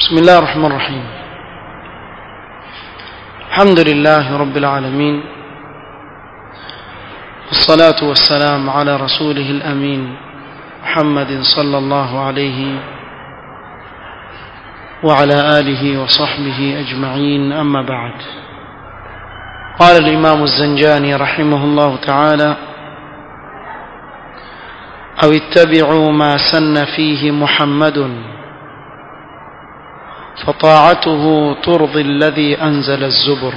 بسم الله الرحمن الرحيم الحمد لله رب العالمين والصلاة والسلام على رسوله الأمين محمد صلى الله عليه وعلى آله وصحبه أجمعين أما بعد قال الإمام الزنجاني رحمه الله تعالى أو اتبعوا ما سن فيه محمد فطاعته ترضي الذي أنزل الزبر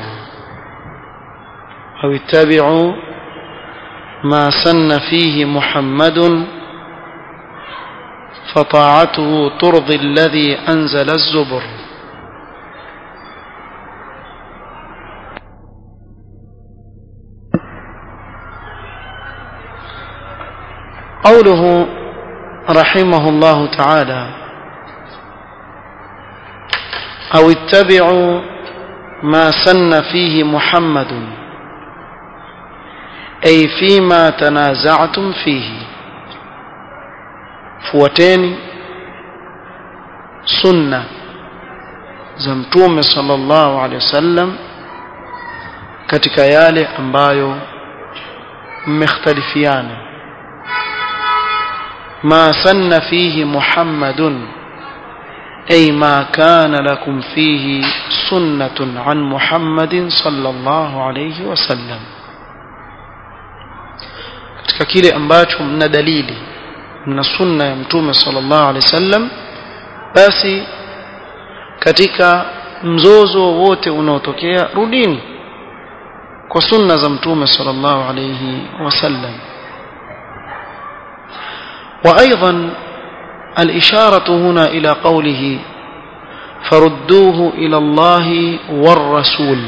أو اتبعوا ما سن فيه محمد فطاعته ترضي الذي أنزل الزبر قوله رحمه الله تعالى أو اتبعوا ما سن فيه محمد أي فيما تنازعتم فيه fuateni sunna za mtume sallallahu alaihi wasallam katika yale ambayo mmekhtalifiana ma sanna fihi muhammadun أي ما كان لكم فيه سنة عن محمد صلى الله عليه وسلم katika kile ambacho mna dalili mna sunna ya mtume sallallahu alaihi wasallam basi katika mzozo wowote unaotokea rudini kwa sunna za mtume sallallahu alaihi wasallam وايضا الإشارة هنا إلى قوله فردوه إلى الله والرسول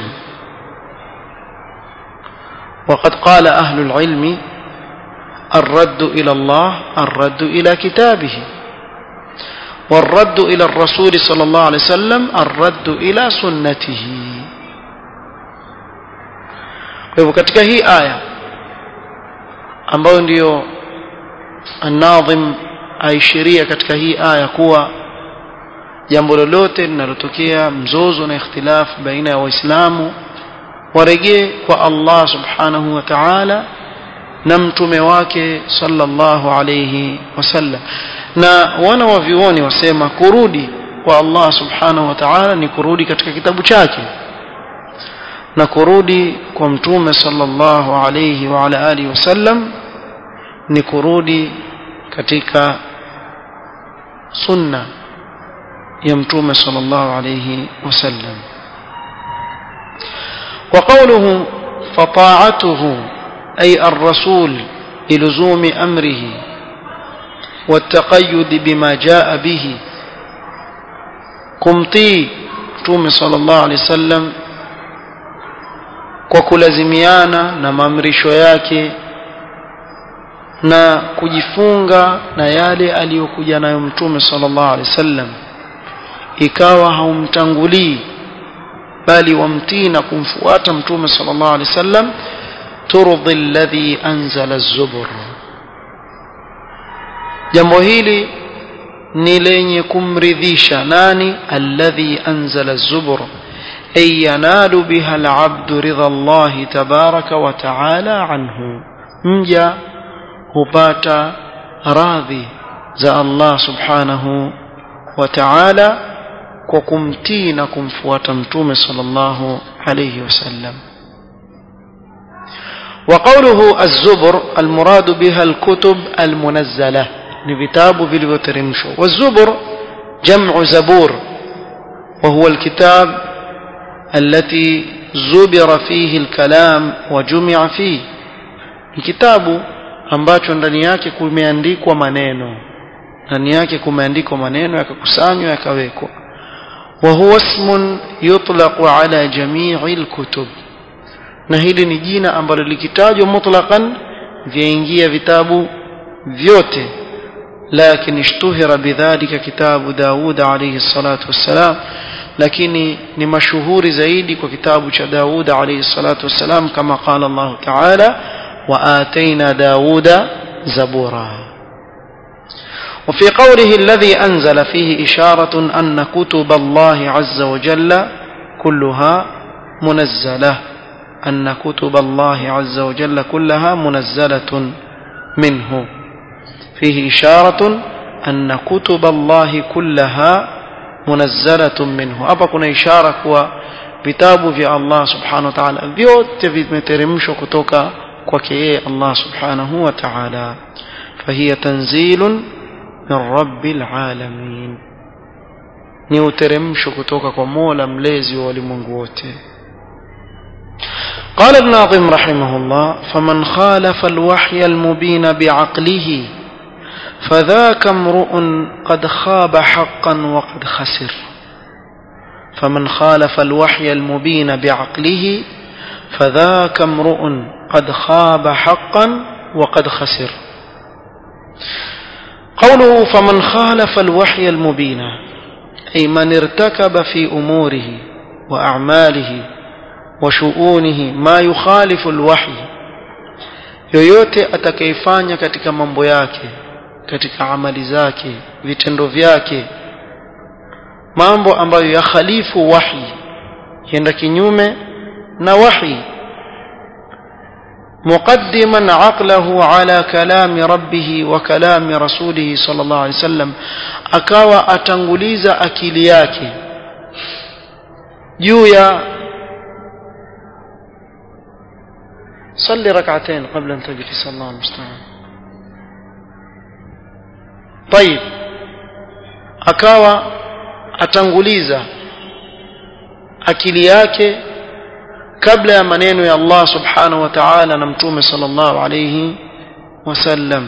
وقد قال أهل العلم الرد إلى الله الرد إلى كتابه والرد إلى الرسول صلى الله عليه وسلم الرد إلى سنته kwa katika hii aya ambayo ndiyo الناظم aishiria katika hii aya kuwa jambo lolote linalotokea mzozo na ikhtilafu baina ya waislamu warejee kwa Allah subhanahu wa ta'ala na mtume wake sallallahu alayhi wasallam na wana wa vioni wasema kurudi kwa Allah subhanahu wa ta'ala ni kurudi katika kitabu chake na kurudi kwa mtume sallallahu alayhi wa ala alihi wasallam ni kurudi katika sunna ya mtume sallallahu alayhi wasallam وقوله فطاعته أي الرسول بلزوم أمره والتقيد بما جاء به kumtii mtume sallallahu alaihi wasallam kwa kulazimiana na maamrisho yake na kujifunga na yale aliyokuja nayo mtume sallallahu alaihi wasallam ikawa haumtangulii bali wamtii na kumfuata mtume sallallahu alaihi wasallam turdi alladhi anzala az-zubur jambo hili ni lenye kumridhisha nani alladhi anzala az-zubur ay yanalu biha al-abdu ridha Allah tabaraka wa ta'ala anhu mja hupata radhi za Allah subhanahu wa ta'ala kwa kumtii na kumfuata mtume sallallahu alayhi wasallam وقوله الزبر المراد بها الكتب المنزلة لكتاب vilivyoteremshwa والزبر جمع زبور وهو الكتاب التي زبر فيه الكلام وجمع فيه الكتاب ambacho ndani yake kumeandikwa maneno ndani yake kumeandikwa maneno yakakusanywa yakawekwa wa huwa ismun yutlaqu ala jami'i alkutub na hili ni jina ambalo likitajwa mutlaqan vyaingia vitabu vyote لكن اشتهر بذلك كتاب داود عليه الصلاة والسلام lakini ni mashuhuri zaidi kwa kitabu cha Daud alayhi salatu wassalam kama qala Allah ta'ala wa ataina Dauda zabura وفي قوله الذي أنزل فيه إشارة أن كتب الله عز وجل كلها منزلة أن كتب الله عز وجل كلها منزلة منه فيه إشارة أن كتب الله كلها منزلة منه hapa kuna ishara kuwa vitabu vya Allah subhanahu wa ta'ala vyote vimeteremshwa kutoka kwake yeye Allah subhanahu wa ta'ala fahiya tanzilun min rabbil alamin ni uteremsho kutoka kwa Mola mlezi wa walimwengu wote قال الناظم رحمه الله فمن خالف الوحي المبين بعقله فذاك امرؤ قد خاب حقا وقد خسر فمن خالف الوحي المبين بعقله فذاك امرؤ قد خاب حقا وقد خسر قوله فمن خالف الوحي المبين أي من ارتكب في أموره وأعماله وشؤونه ما يخالف الوحي yoyote atakayefanya katika mambo yake katika amali zake vitendo vyake mambo ambayo yakhalifu wahi yenda kinyume na wahi مقدما عقله على كلام ربه وكلام رسوله صلى الله عليه وسلم akawa atanguliza akili yake juu ya صلي ركعتين قبل أن تجلس الله المستعان طيب akawa atanguliza akili yake kabla ya maneno ya Allah subhanahu wa ta'ala na mtume sallallahu alayhi wasallam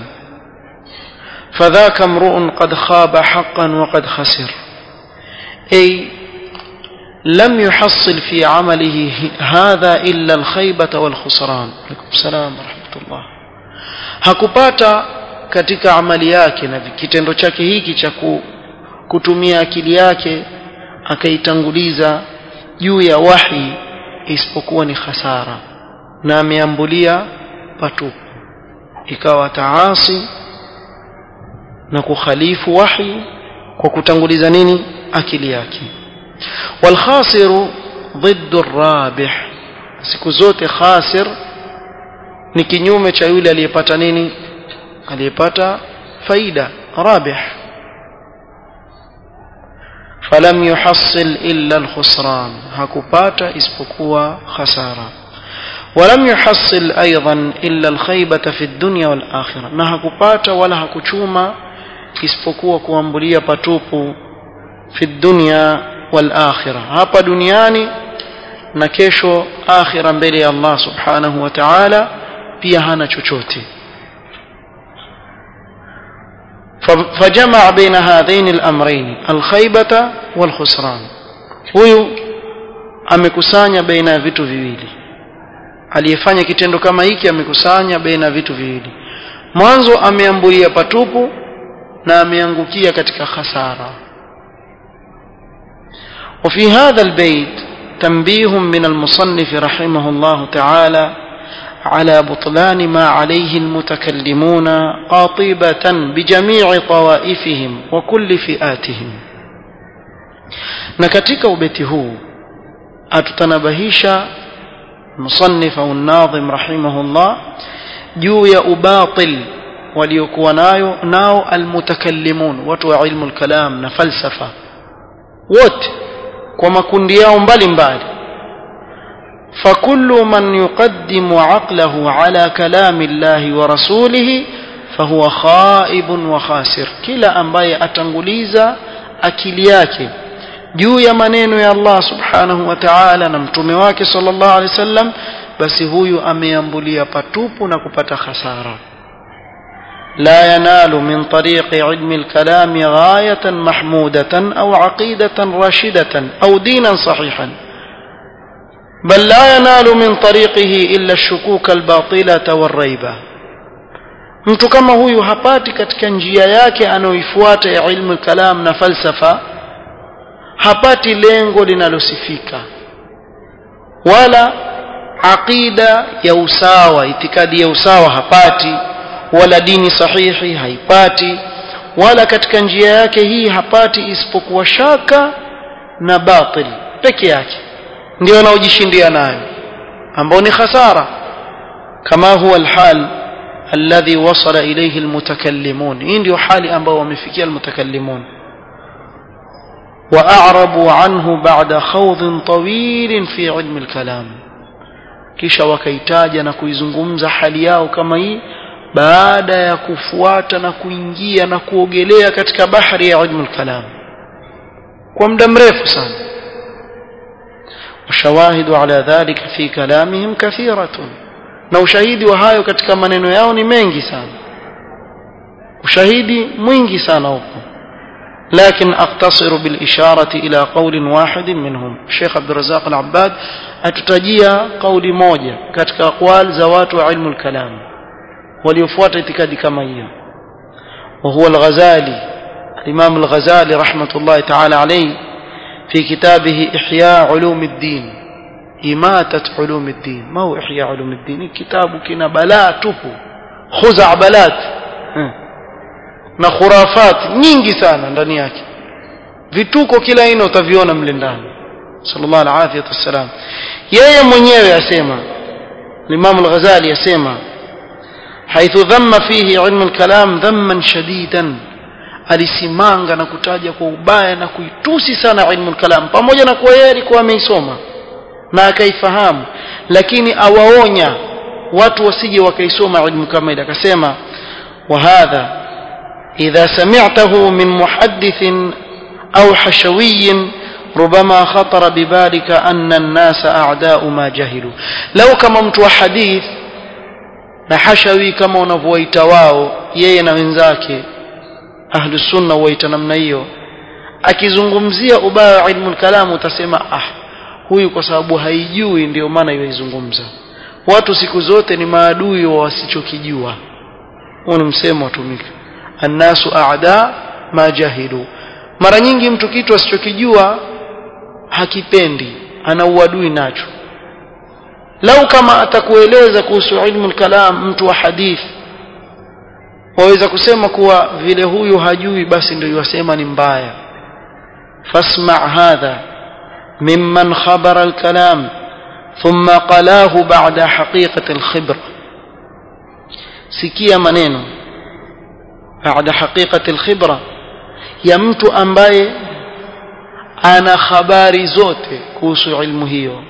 فذاك امرؤ قد خاب حقا وقد خسر أي لم يحصل في عمله هذا إلا الخيبة والخسران عليكم السلام ورحمة الله hakupata katika amali yake na kitendo chake hiki cha kutumia akili yake akaitanguliza juu ya wahi isipokuwa ni khasara na ameambulia patupu ikawa taasi na kukhalifu wahi kwa kutanguliza nini akili yake والخاسر ضد الرابح siku zote khasir ni kinyume cha yule aliyepata nini aliyepata faida rabih falam yuhassil illa alkhusran hakupata isipokuwa khasara ولم يحصل أيضا إلا الخيبة في الدنيا والآخرة na hakupata wala hakuchuma isipokuwa kuambulia patupu fi dunya wal akhirah hapa duniani na kesho akhira mbele ya Allah subhanahu wa ta'ala pia hana chochote فجمع بين هذين الأمرين الخيبة والخسران huyu amekusanya baina ya vitu viwili aliyefanya kitendo kama hiki amekusanya baina ya vitu viwili mwanzo ameambulia patupu na ameangukia katika khasara وفي هذا البيت تنبيه من المصنف رحمه الله تعالى على بطلان ما عليه المتكلمون قاطبة بجميع طوائفهم وكل فئاتهم نكتك وبيته أتتنبهيش مصنف أو الناظم رحمه الله juu ya ubatil waliokuwa nayo nao almutakallimun watu wa ilmu lkalam na falsafa wote kwa makundi yao mbalimbali فكل من يقدم عقله على كلام الله ورسوله فهو خائب وخاسر kila ambaye atanguliza akili yake juu ya maneno ya Allah subhanahu wa ta'ala na mtume wake sallallahu alaihi wasallam basi huyu ameambulia patupu na kupata hasara لا ينال من طريق علم الكلام غاية محمودة أو عقيدة راشدة أو دينا صحيحا بل لا ينال من طريقه إلا الشكوك الباطلة والريبة mtu kama huyu hapati katika njia yake anayoifuata ya ilmu kalam na falsafa hapati lengo linalosifika wala aqida ya usawa itikadi ya usawa hapati wala dini sahihi haipati wala katika njia yake hii hapati isipokuwa shaka na batil peke yake ndio anaojishindia nayo ambao ni khasara kama huwa alhal alladhi wasala ilayhi almutakallimun hii ndio hali ambao wamefikia almutakallimun واعرضوا عنه بعد خوض طويل في علم الكلام kisha wakaitaja na kuizungumza hali yao kama hii baada ya kufuata na kuingia na kuogelea katika bahari ya ilmu kalam kwa muda mrefu sana washawahidu ala dhalika fi kalamihim kathiratun na ushahidi wa hayo katika maneno yao ni mengi sana ushahidi mwingi sana upo لكن أقتصر بالإشارة إلى قول واحد منهم الشيخ عبد الرزاق العباد أتتجيا قول موجة كتك أقوال زوات علم الكلام وليفوات اعتقاد كما هي وهو الغزالي الإمام الغزالي رحمة الله تعالى عليه في كتابه إحياء علوم الدين إماتة علوم الدين ما هو إحياء علوم الدين كتاب كنا بلاته خزع بلات na khurafat nyingi sana ndani yake vituko kila aina utaviona mle ndani sallallahu alaihi wasallam yeye mwenyewe asema Imam al-Ghazali asema haithu dhamma fihi ilmu al-kalam dhamman shadidan alisimanga na kutaja kwa ubaya na kuitusi sana ilmu al-kalam pamoja na kuwa yeye alikuwa ameisoma na akaifahamu lakini awaonya watu wasije wakaisoma ilmu kama ile akasema wa hadha إذا سمعته من محدث أو حشوي ربما خطر ببالك أن الناس أعداء ما جهلوا لو كما متوا حديث na hashawi kama unavyoita wao yeye na wenzake ahlu sunna waita namna hiyo akizungumzia ubaya wa ilmu kalam utasema ah huyu kwa sababu haijui ndio maana yoizungumza watu siku zote ni maadui wa wasichokijua huo ni msemo watumika annasu aada ma jahilu mara nyingi mtu kitu asichokijua hakipendi ana uadui nacho lau kama atakueleza kuhusu ilmu kalam mtu wa hadithi waweza kusema kuwa vile huyu hajui basi ndio yasema ni mbaya fasma hadha mimman khabara alkalam thumma qalahu ba'da haqiqati alkhibra sikia maneno baada haqiqati alkhibra ya mtu ambaye ana habari zote kuhusu ilmu hiyo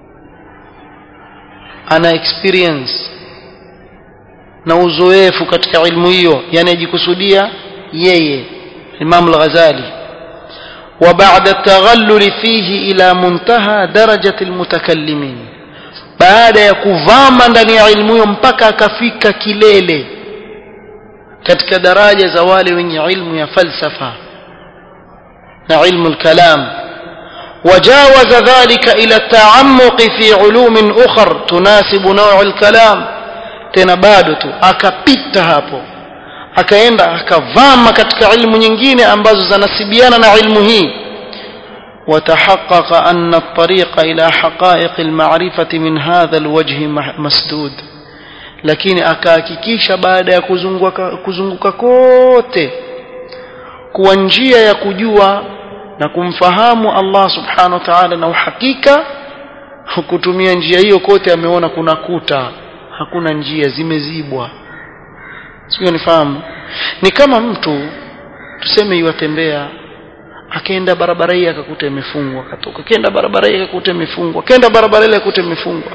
ana experience na uzoefu katika ilmu hiyo yani ajikusudia yeye Imam al-Ghazali وبعد التغلل فيه إلى منتهى درجة المتكلمين بعد يكuvama ndani ya ilmu hiyo mpaka akafika kilele katika daraja za wale wenye ilmu ya falsafa na ilmu al-kalam وجاوز ذلك إلى التعمق في علوم أخر تناسب نوع الكلام tena bado tu akapita hapo akaenda akavama katika ilmu nyingine ambazo zanasibiana na ilmu hii وتحقق أن الطريق إلى حقائق المعرفة من هذا الوجه مسدود lakini akahakikisha baada ya kuzunguka, kuzunguka kote kuwa njia ya kujua na kumfahamu Allah subhanahu wa ta'ala na uhakika kutumia njia hiyo kote ameona kuna kuta hakuna njia zimezibwa sio nifahamu ni kama mtu tuseme iwatembea akaenda barabara hii akakuta imefungwa akatoka kenda barabara hii akakuta imefungwa kenda barabara ile akakuta imefungwa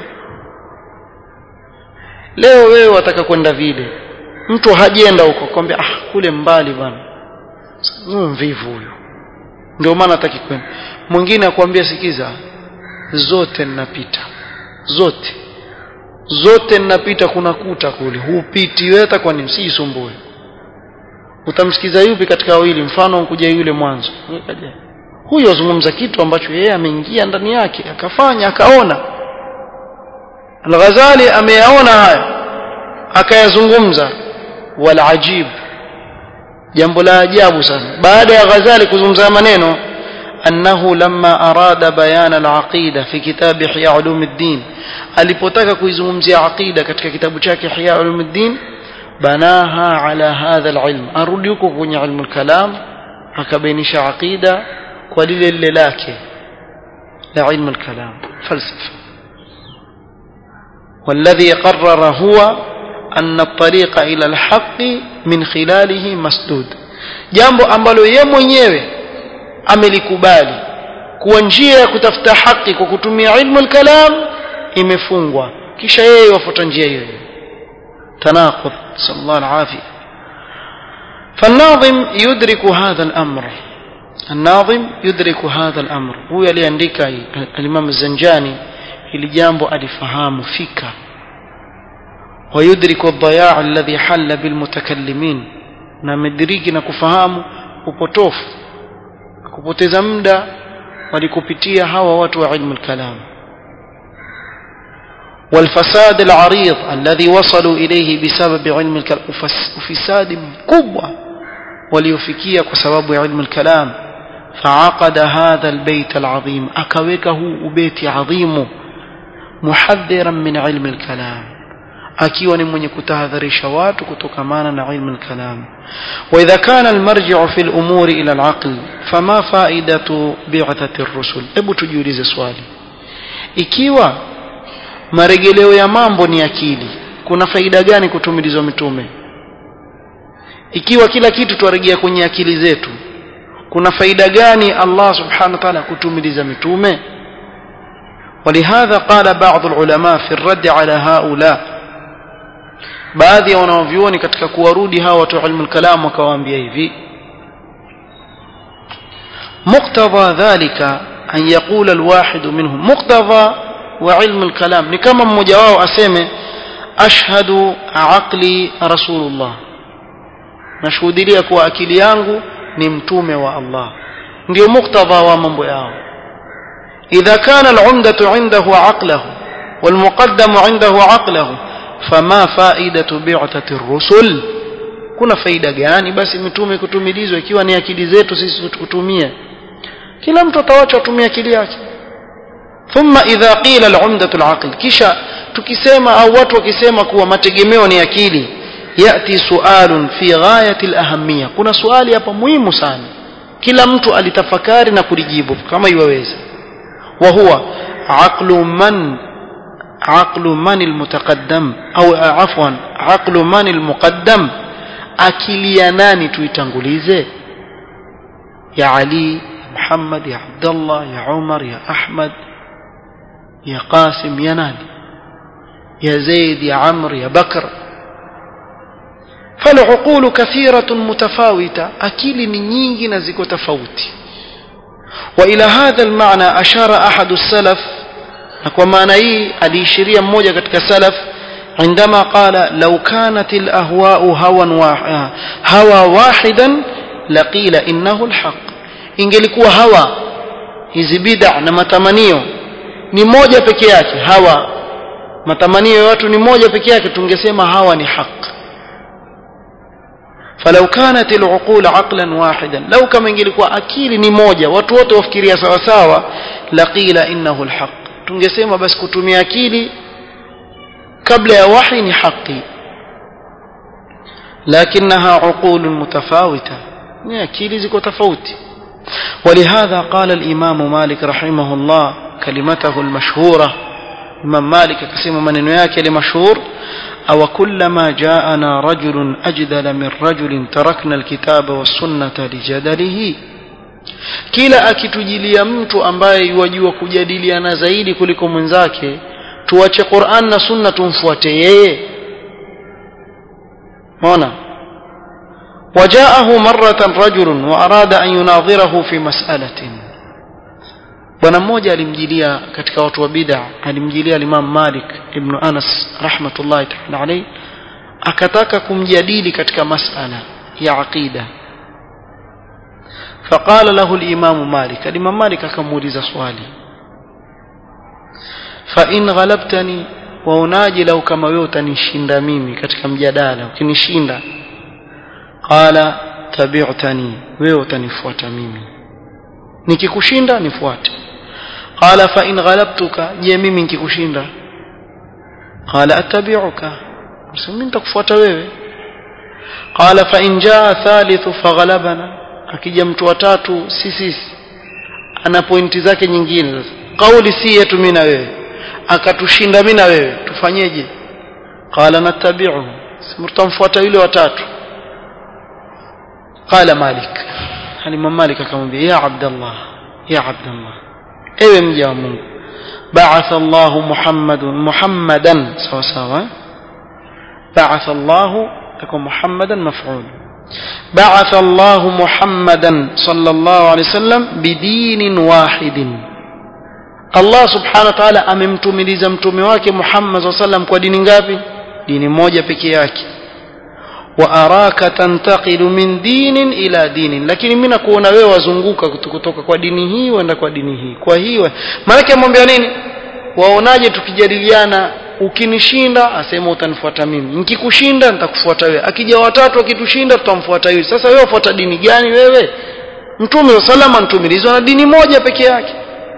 leo wewe wataka kwenda vile mtu hajenda huko kwambia ah kule mbali bwana huyo mvivu huyo ndio maana hataki kwenda mwingine akwambia sikiza zote ninapita zote zote ninapita kuna kuta kule hupiti wewe hata kwa nini usisumbue utamsikiza yupi katika wawili mfano kuja yule mwanzo huyo azungumza kitu ambacho yeye ameingia ndani yake akafanya akaona Al-Ghazali ameyaona haya akayazungumza wal ajib jambo la ajabu sana baada ya Ghazali kuzungumza maneno أنه لما أراد بيان العقيدة في كتاب إحياء علوم الدين alipotaka kuizungumzia aqida katika kitabu chake Ihya Ulumuddin banaha ala hadha alilm arudi huko kwenye ilmu alkalam akabainisha aqida kwa lile lile lake la ilmu alkalam falsafa والذي قرر هو أن الطريق إلى الحق من خلاله مسدود jambo ambalo ye mwenyewe amelikubali kuwa njia ya kutafuta haki kwa kutumia ilmu alkalam imefungwa kisha yeye wafuata njia hiyo tanaqud sallallahu alafia فالناظم يدرك هذا الأمر الناظم يدرك هذا الأمر هو aliandika الإمام الزنجاني hili jambo alifahamu fika ويدرك الضياع الذي حل بالمتكلمين na amediriki na kufahamu upotofu kupoteza muda walikupitia hawa watu wa ilmu al-kalam والفساد العريض الذي وصلوا إليه بسبب علم الكلام وفساد مكبوة وليفكية بسبب علم الكلام فعقد هذا البيت العظيم أكوكه بيت عظيم محذرا من علم الكلام akiwa ni mwenye kutahadharisha watu kutokamana na ilmu al-kalam wa idha kana al-marji'u fi al-umuri ila al-aql fama fa'idatu bi'athati ar-rusul hebu tujiulize swali ikiwa maregeleo ya mambo ni akili kuna faida gani kutumilizwa mitume ikiwa kila kitu twarejea kwenye akili zetu kuna faida gani Allah subhanahu wa ta'ala kutumiliza mitume ولهذا قال بعض العلماء في الرد على هؤلاء baadhi ya wanaovyuoni katika kuwarudi hawa watu ilmu al-kalam wakawaambia hivi muqtadha dhalika an yaqula al-wahid minhum muqtadha wa ilmu al-kalam ni kama mmoja wao aseme ashhadu aqli rasulullah nashuhudia kuwa akili yangu ni mtume wa Allah ndio muqtadha wa mambo yao idha kana al-umdatu indahu aqlahu والمقدم عنده عقله fama faidatu bi'tati rusul kuna faida gani basi mitume kutumilizwa ikiwa ni akili zetu sisi tukutumie kila mtu atawacha atumie akili yake thumma idha qila al-umdatu al-aql kisha tukisema au watu wakisema kuwa mategemeo ni akili yati sualun fi ghayati al-ahamiyya kuna swali hapa muhimu sana kila mtu alitafakari na kulijibu kama iwaweza wa huwa aqlu man عقل من المتقدم au afwan aqlu man almuqaddam akili ya nani tuitangulize ya ali muhammad ya abdullah ya umar ya ahmad ya qasim ya nani ya zaid ya amr ya bakr فالعقول كثيرة متفاوتة أكيل من nyingi na ziko tofauti وإلى هذا المعنى أشار أحد السلف na kwa maana hii aliishiria mmoja katika salaf عندما قال لو كانت الأهواء هوا هوا واحدا لقيل إنه الحق ingelikuwa hawa hizi bid'a na matamanio ni moja peke yake hawa matamanio ya watu ni moja peke yake tungesema hawa ni haq فلو كانت العقول عقلا واحدا لو كما ingelikuwa akili ni moja watu wote wafikiria sawa sawa laqila innahu alhaq tungesema basi kutumia akili kabla ya wahi ni haki lakinaha uqul mutafawita ni akili ziko tofauti ولهذا قال الإمام مالك رحمه الله كلمته المشهورة إمام مالك كسيم من ياك لمشهور أو كلما جاءنا رجل أجدل من رجل تركنا الكتاب والسنة لجدله kila akitujilia mtu ambaye yuwajua kujadiliana zaidi kuliko mwenzake tuache Qur'an na Sunna tumfuate yeye Mona وجاءه مرة رجل وأراد أن يناظره في مسألة bwana mmoja alimjilia katika watu wa bid'a alimjilia Imam Malik ibn Anas rahmatullahi ta'ala alayhi akataka kumjadili katika masala ya aqida فقال له الإمام مالك الإمام مالك akamuuliza swali فإن غلبتني waunaje lau kama wewe utanishinda mimi katika mjadala ukinishinda qala tabi'tani wewe utanifuata mimi nikikushinda nifuate qala fa in ghalabtuka je mimi nikikushinda qala attabi'uka mimi nitakufuata wewe qala fa in jaa thalithu faghalabana akija mtu wa tatu si sisi ana pointi zake nyingine sasa kauli si yetu mimi na wewe akatushinda mimi na wewe tufanyeje qala nattabi'u simtamfuata yule wa tatu qala malik alimam malik akamwambia ya abdallah ya abdallah ewe mja wa Mungu ba'atha Allahu Muhammadun Muhammadan sawa sawa ba'atha Allahu takwa Muhammadan maf'ul بعث الله محمدا صلى الله عليه وسلم بدين واحد الله سبحانه وتعالى amemtumiliza mtume wake Muhammad صلى الله عليه وسلم kwa dini ngapi dini moja pekee yake wa araka tantaqilu min dinin ila dinin lakini mimi nakuona wewe wazunguka kutoka kwa dini hii uenda kwa dini hii kwa hiyo maana amwambia nini waonaje tukijadiliana ukinishinda asema utanifuata mimi nikikushinda nitakufuata wewe akija watatu akitushinda tutamfuata yule sasa wewe ufuata dini gani wewe mtume wa salama mtumilizwa na dini moja peke yake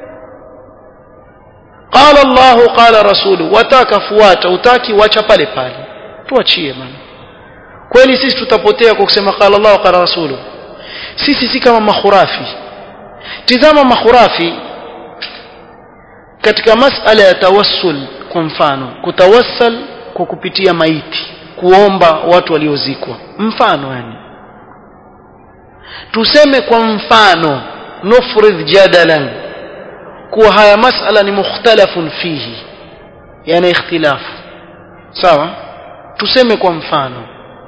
qala Allah qala rasulu wataka fuata utaki wacha pale pale tuachie bana kweli sisi tutapotea kwa kusema qala Allah qala rasulu sisi si kama makhurafi tizama makhurafi katika masala ya tawassul kwa mfano kutawassal kwa kupitia maiti kuomba watu waliozikwa mfano yani tuseme kwa mfano nufridh jadalan kuwa haya masala ni mukhtalafun fihi yani ikhtilafu sawa tuseme kwa mfano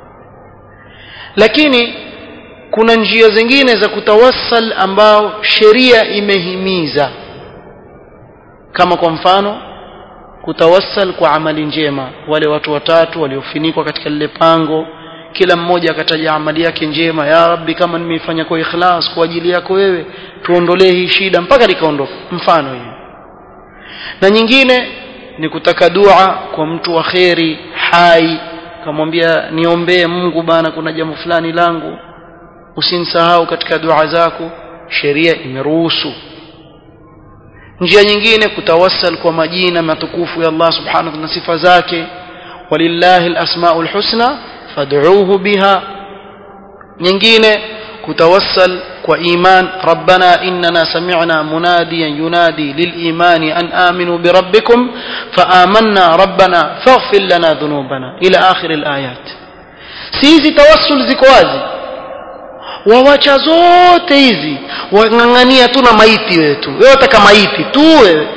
lakini kuna njia zingine za kutawassal ambao sheria imehimiza kama kwa mfano kutawassal kwa amali njema wale watu watatu waliofinikwa katika lile pango kila mmoja akataja amali yake njema ya rabbi kama nimeifanya kwa ikhlas kwa ajili yako wewe tuondolee hii shida mpaka likaondoka mfano hiyo na nyingine ni kutaka dua kwa mtu wa kheri hai kamwambia niombee Mungu bana kuna jambo fulani langu usinsahau katika dua zako sheria imeruhusu njia nyingine kutawassal kwa majina matukufu ya Allah subhanahu na sifa zake walillahi alasmaul husna fad'uuhu biha nyingine kutawassal kwa iman rabbana innana sami'na munadiyan yunadi liliman an aminu birabbikum faamanna rabbana faghfir lana dhunubana ila akhir alayat si hizi tawassul ziko wazi wawacha zote hizi wang'ang'ania tu na maiti wewe tu wewe wataka maiti tu wewe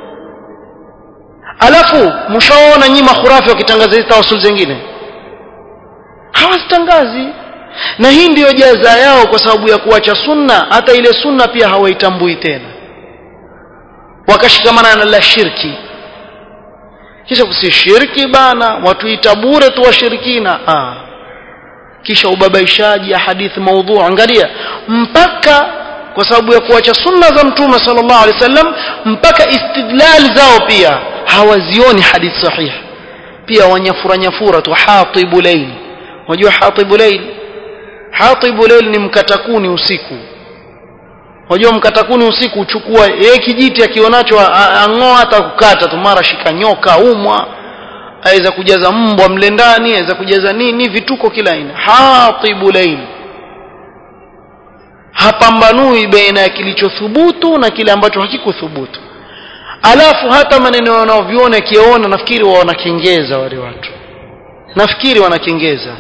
alafu mshaona nyinyi makhurafi wakitangaza hizi tawasul zingine hawazitangazi na hii ndiyo jaza yao kwa sababu ya kuacha sunna hata ile sunna pia hawaitambui tena wakashikamana na la shirki kisha kusi shirki bana watuita bure tu washirikina ah kisha ubabaishaji ya hadithi maudhu angalia mpaka kwa sababu ya kuacha sunna za mtume sallallahu alaihi wasallam mpaka istidlal zao pia hawazioni hadithi sahihi pia wanyafura nyafura tu hatibu layl unajua hatibu layl hatibu layl ni mkatakuni usiku unajua mkatakuni usiku uchukua yeye kijiti akionacho ang'oa hata kukata tu mara shika nyoka umwa aweza kujaza mbwa mle ndani aweza kujaza nini vituko kila aina hatibu layl hapambanui baina ya kilichothubutu na kile ambacho hakikuthubutu alafu hata maneno wanaoviona akiona nafikiri wao wanakengeza wale watu nafikiri wanakengeza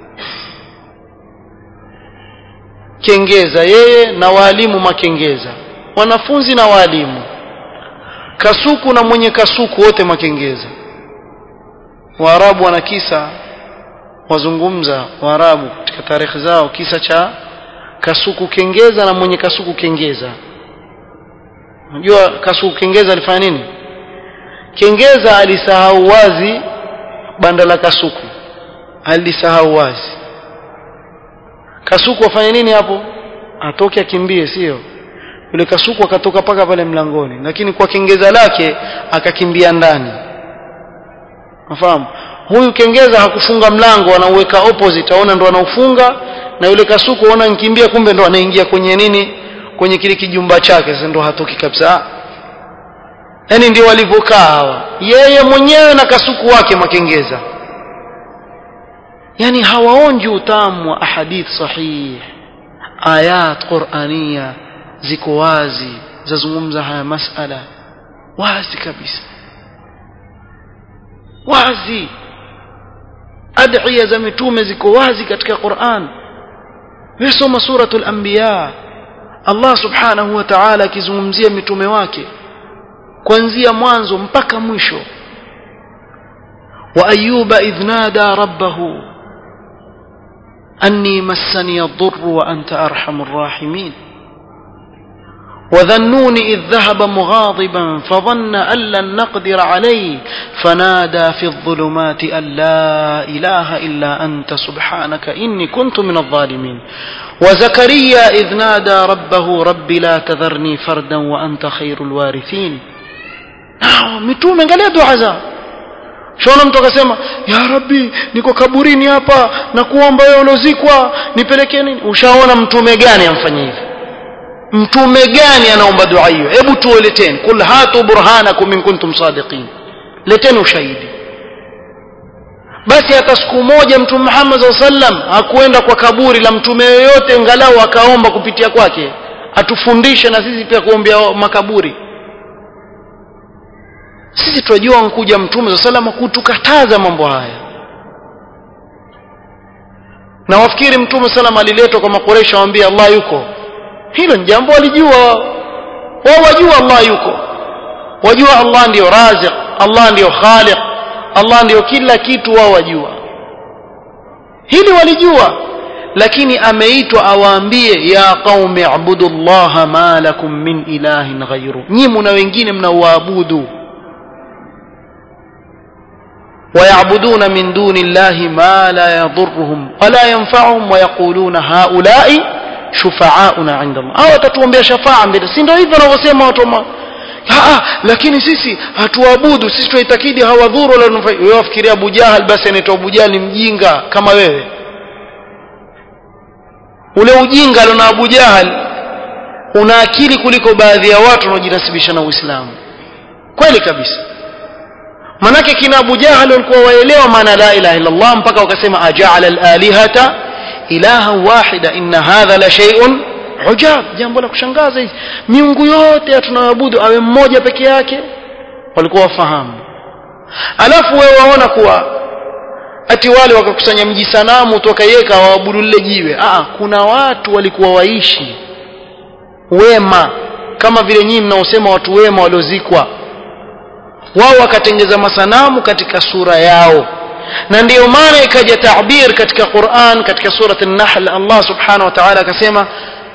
kengeza yeye na waalimu makengeza wanafunzi na waalimu kasuku na mwenye kasuku wote makengeza waarabu wana kisa wazungumza waarabu katika tarehe zao kisa cha kasuku kengeza na mwenye kasuku kengeza unajua kasuku kengeza alifanya nini kengeza alisahau wazi banda la kasuku alisahau wazi kasuku afanye nini hapo atoke akimbie sio yule kasuku akatoka paka pale mlangoni lakini kwa kengeza lake akakimbia ndani nafahamu huyu kengeza hakufunga mlango anauweka opposite aona ndo anaufunga na yule kasuku aona nkimbia kumbe ndo anaingia kwenye nini kwenye kile kijumba chake sasa ndo hatoki kabisa yani ndio walivyokaa hawa yeye mwenyewe na kasuku wake makengeza yani hawaonji utamu wa ahadith sahih ayat qur'ania ziko wazi zazungumza haya masala wazi kabisa wazi adhiya za mitume ziko wazi katika Qur'an wewe suratul anbiya Allah subhanahu wa ta'ala akizungumzia mitume wake kuanzia mwanzo mpaka mwisho wa ayyuba idh nada rabbahu anni massani ad-durr wa anta arhamur rahimin وذنون إذ ذهب مغاضبا فظن أن لن نقدر عليه فنادى في الظلمات أن لا إله إلا أنت سبحانك إني كنت من الظالمين وزكريا إذ نادى ربه رب لا تذرني فردا وأنت خير الوارثين mitume angalia dua zao shona mtu akasema ya rabbi niko kaburini hapa na kuomba wewe uliozikwa nipelekee nini ushaona mtume gani amfanyia hivi mtume gani anaomba dua hiyo hebu tuoleteni kul hatu burhanakum in kuntum sadiqin leteni ushahidi basi hata siku moja mtume Muhammad sallam hakuenda kwa kaburi la mtume yoyote ngalau akaomba kupitia kwake atufundishe na sisi pia kuombea makaburi sisi tunajua nkuja mtume sallam kutukataza mambo haya na wafikiri mtume sallam aliletwa kwa makoresha waambia Allah yuko hilo ni jambo walijua wao wao wajua Allah yuko wajua Allah ndiyo raziq Allah ndiyo khaliq Allah ndiyo kila kitu wao wajua hili walijua lakini ameitwa awaambie ya qaumi abudu llaha ma lakum min ilahin ghairu nyi mna wengine mnauabudu ويعبدون من دون الله ما لا يضرهم ولا ينفعهم ويقولون هؤلاء shufaauna inda Allah au watatuombea shafaa mbele si ndio hivyo wanavyosema watu ma ah lakini sisi hatuabudu sisi tunaitakidi hawadhuru wala nufai wewe wafikiria Abu Jahal basi anaitwa Abu Jahal ni mjinga kama wewe ule ujinga alona Abu Jahal una akili kuliko baadhi ya watu wanaojinasibisha na Uislamu kweli kabisa manake kina Abu Jahal walikuwa waelewa maana la ilaha illa Allah mpaka wakasema aja'ala al-alihata ilaha wahida inna hadha la shay'un ujab jambo la kushangaza hizi miungu yote tunayoabudu awe mmoja peke yake walikuwa wafahamu alafu wewe waona kuwa ati wale wakakusanya mji sanamu toka yeka waabudu lile jiwe ah kuna watu walikuwa waishi wema kama vile nyinyi mnaosema watu wema waliozikwa wao wakatengeza masanamu katika sura yao na ndiyo maana ikaja tabir katika Qur'an katika surat an-Nahl Allah subhanahu wa ta'ala akasema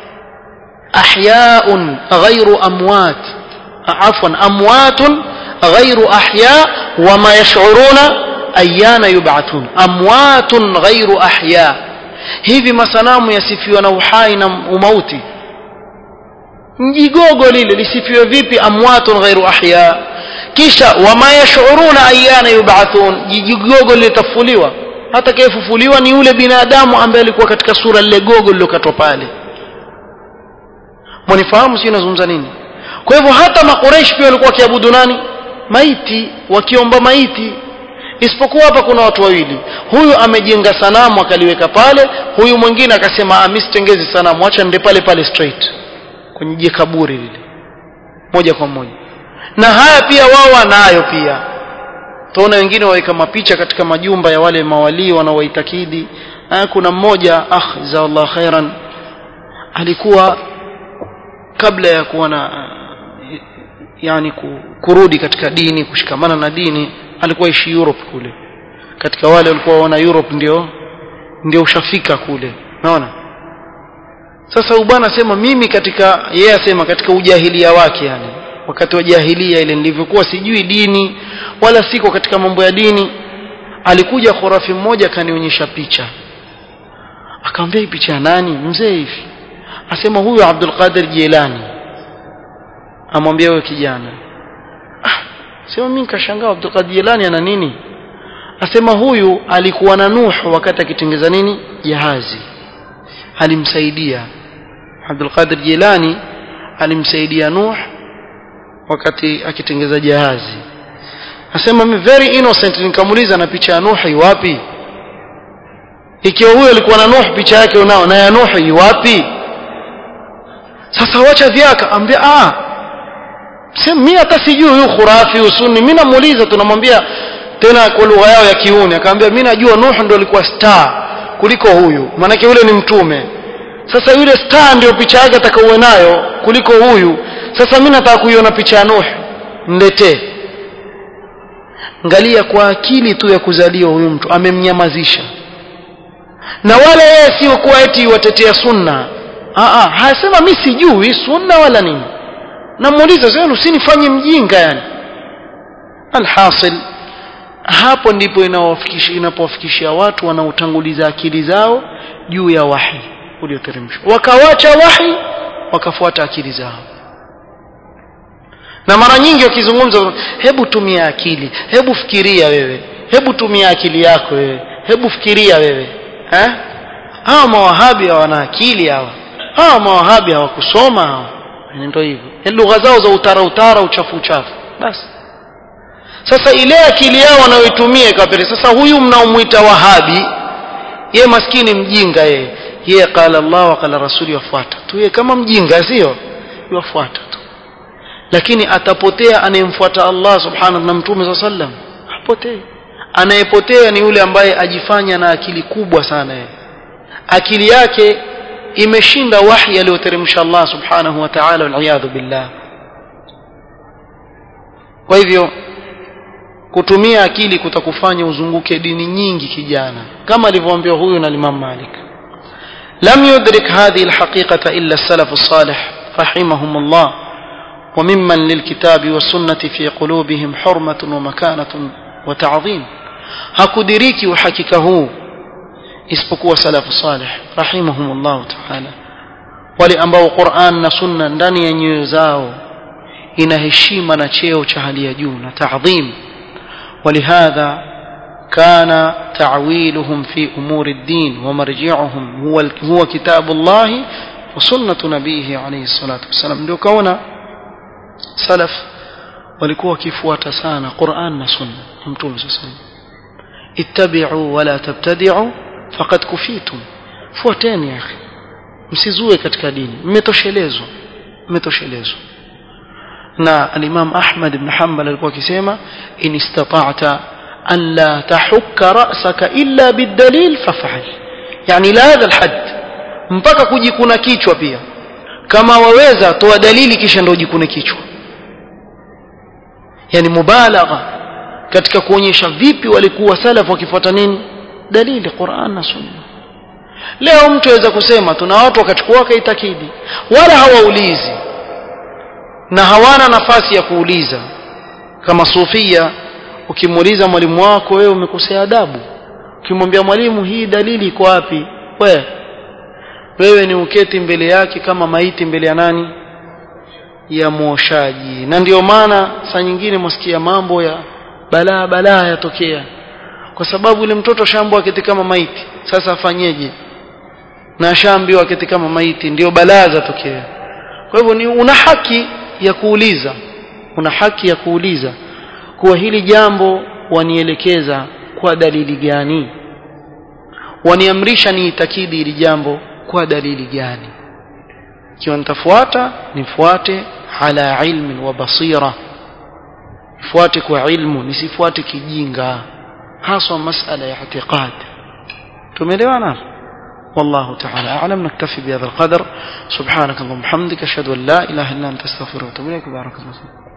ahyaun ghairu amwat afwan amwatun ghairu ahya wama yash'uruna ayyana yub'athun amwatun ghairu ahya hivi masanamu yasifiwa na uhai na umauti mjigogo lile lisifiwe vipi amwatun ghairu ahya kisha wama yashuruna ayana yub'athun jigogo litafufuliwa hata kayefufuliwa ni yule binadamu ambaye alikuwa katika sura lile gogo lilokatwa pale mwanifahamu sio nazungumza nini kwa hivyo hata makureish pia walikuwa wakiabudu nani maiti wakiomba maiti isipokuwa hapa kuna watu wawili huyu amejenga sanamu akaliweka pale huyu mwingine akasema ah mimi sitengezi sanamu acha nende pale pale straight kwenye je kaburi lile moja kwa moja na haya pia wao wanayo pia tuona wengine waweka mapicha katika majumba ya wale mawalii wanaowaitakidi kuna mmoja akh jazallahu khairan alikuwa kabla ya kuwa na yani kurudi katika dini kushikamana na dini alikuwa ishi Europe kule katika wale walikuwa wana Europe ndio ndio ushafika kule unaona sasa ubwana asema mimi katika yeye asema katika ujahilia wake yani wakati wa jahilia ile nilivyokuwa sijui dini wala siko katika mambo ya dini alikuja khurafi mmoja akanionyesha picha akamwambia hii picha ya nani mzee hivi asema huyu Abdul Qadir Jilani amwambia wewe kijana ah sema mimi nikashangaa Abdul Qadir Jilani ana nini asema huyu alikuwa na Nuh wakati akitengeza nini jahazi alimsaidia Abdul Qadir Jilani alimsaidia Nuh wakati akitengeza jahazi asema mimi very innocent nikamuuliza na picha ya Nuh wapi ikiwa huyo alikuwa na Nuh picha yake unao na ya Nuh wapi sasa wacha vyaka ambia ah sema mimi hata sijui huyu khurafi usuni mimi namuuliza tunamwambia tena kwa lugha yao ya kiuni akamwambia mimi najua Nuh ndio alikuwa star kuliko huyu maanake yule ni mtume sasa yule star ndio picha yake atakaowe nayo kuliko huyu sasa mimi nataka kuiona picha ya Nuh niletee angalia kwa akili tu ya kuzaliwa huyu mtu amemnyamazisha na wala yeye sio kuwa eti watetea sunna ah ah hasema mimi sijui sunna wala nini namuuliza sasa usinifanye mjinga yani alhasil hapo ndipo inawafikisha inapowafikishia watu wanaotanguliza akili zao juu ya wahi ulioteremshwa wakawacha wahi wakafuata akili zao na mara nyingi wakizungumza hebu tumia akili hebu fikiria wewe hebu tumia akili yako wewe hebu fikiria wewe eh hawa mawahabi hawana akili hawa hawa mawahabi hawakusoma hawa ndio hivyo lugha zao za utara utara uchafu uchafu basi sasa ile akili yao wanayoitumia kapere sasa huyu mnaomuita wahabi ye maskini mjinga yeye yeye qala Allah wa qala rasuli wafuata tu yeye kama mjinga sio wafuata tu lakini atapotea anayemfuata Allah subhanahu na mtume sallam hapotei anayepotea ni yule ambaye ajifanya na akili kubwa sana yeye akili yake imeshinda wahi aliyoteremsha Allah subhanahu wa ta'ala wal billah kwa hivyo kutumia akili kutakufanya uzunguke dini nyingi kijana kama alivyoambiwa huyu na Imam Malik lam yudrik hadhihi alhaqiqata illa as-salaf as-salih rahimahum Allah وممن للكتاب والسنة في قلوبهم حرمة ومكانة وتعظيم hakudiriki uhakika huu isipokuwa salafu salih rahimahumullah ta'ala wale ambao Qur'an na sunna ndani ya nyoyo zao ina heshima na cheo cha hali ya juu na ta'dhim ولهذا كان تعويلهم في أمور الدين ومرجعهم هو هو كتاب الله وسنة نبيه عليه الصلاة والسلام ndio kaona salaf walikuwa wakifuata sana Qur'an na sunna mtume sallallahu ittabi'u wala tabtadi'u faqad kufitum fuateni ya akhi msizue katika dini mmetoshelezwa mmetoshelezwa na al-Imam Ahmad ibn Hanbal alikuwa akisema in istata'ta an la tahukka ra'saka illa bidalil faf'al yani la hadha al-hadd mpaka kujikuna kichwa pia kama waweza toa dalili kisha ndio jikune kichwa yani mubalagha katika kuonyesha vipi walikuwa salaf wakifuata nini dalili Qur'an na Sunna leo mtu aweza kusema tuna watu wakachukua wakaitakidi wala hawaulizi na hawana nafasi ya kuuliza kama sufia ukimuuliza mwalimu wako wewe umekosea adabu ukimwambia mwalimu hii dalili iko wapi we wewe ni uketi mbele yake kama maiti mbele ya nani ya mwoshaji na ndio maana saa nyingine mwasikia mambo ya balaa balaa yatokea kwa sababu yule mtoto shambwa aketi kama maiti sasa afanyeje na shambiwa aketi kama maiti ndio balaa zatokea kwa hivyo ni una haki ya kuuliza una haki ya kuuliza kuwa hili jambo wanielekeza kwa dalili gani waniamrisha niitakidi hili jambo kwa dalili gani ikiwa nitafuata nifuate ala ilmin wa basira nifuate kwa ilmu nisifuate kijinga haswa masala ya i'tiqad tumeelewana والله تعالى أعلم نكتفي بهذا القدر سبحانك اللهم وبحمدك أشهد أن لا إله إلا أنت أستغفرك وأتوب إليك بارك الله فيك